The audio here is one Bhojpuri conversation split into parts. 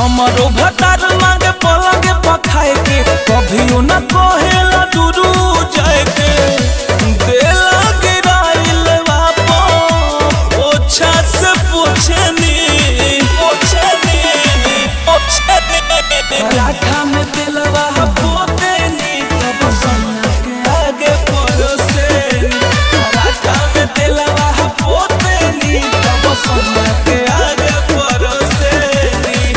हमरो भतार मांगे पलंगे पखाए के कभियो न कहेला दुरू जाए के देला गिराइल बापो ओछा से पूछनी पूछनी पूछनी पराठा में दिलवा पोते नी तब सोना के आगे परोसे पराठा में दिलवा पोते नी तब सोना के आगे परोसे नी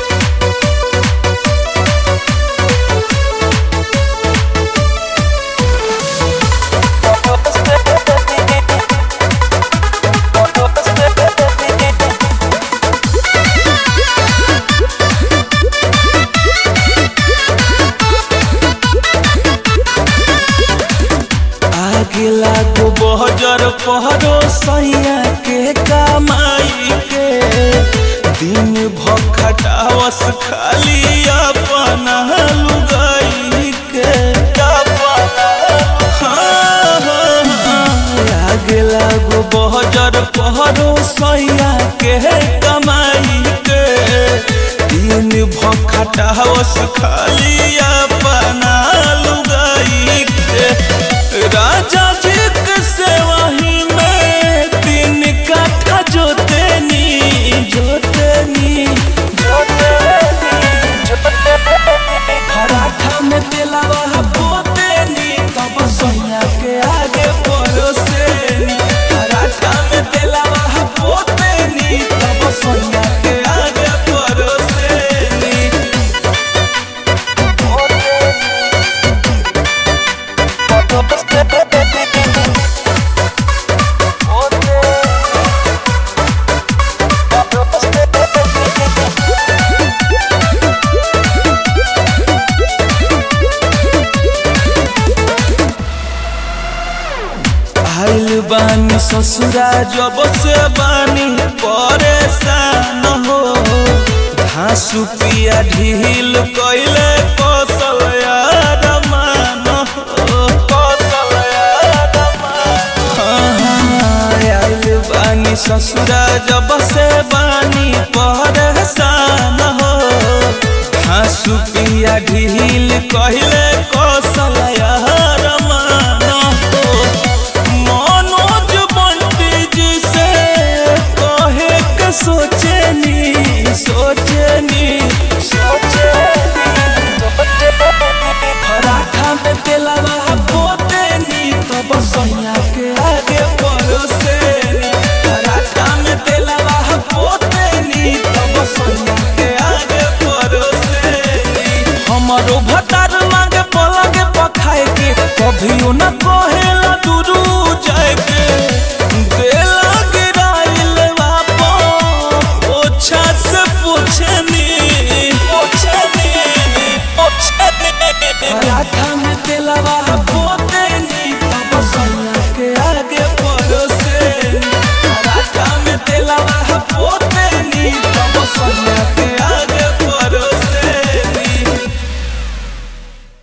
आगे लागो बहजर पहरो सैया के कमाई के दिन भर खटावस खाली अपना लुगाई के हाँ, हाँ, हाँ। आगे लागो बहजर पहरो सैया के कमाई के दिन भर खटावस खाली अपना लुगाई के राजा जी के सेवाही में तीन काठा जोतेनी जोतेनी जोतेनी पराठा में तेलावा पोतेनी तब सोया के आगे परोसेनी पराठा में तेलावा पोतेनी तब सोया के आगे परोसेनी आइल बानी ससुरा जब से बानी परेशान हो घासु पिया ढील कैले कौशल यार मान हो कौशल यार आइल बानी ससुरा जब से बानी परेशान हो घासु पिया ढील कहले कौशल यार मान हो मनोज बंटी जी से कहे के सोचनी सोचनी सोचनी पराठा में तेलवा पोतेनी तब सोया के आगे परोसेनी पराठा में तेलवा पोतेनी तब सोया के आगे परोसेनी हमरो भतार मांगे पलंगे पखाए के कभियो न कहेला दुरू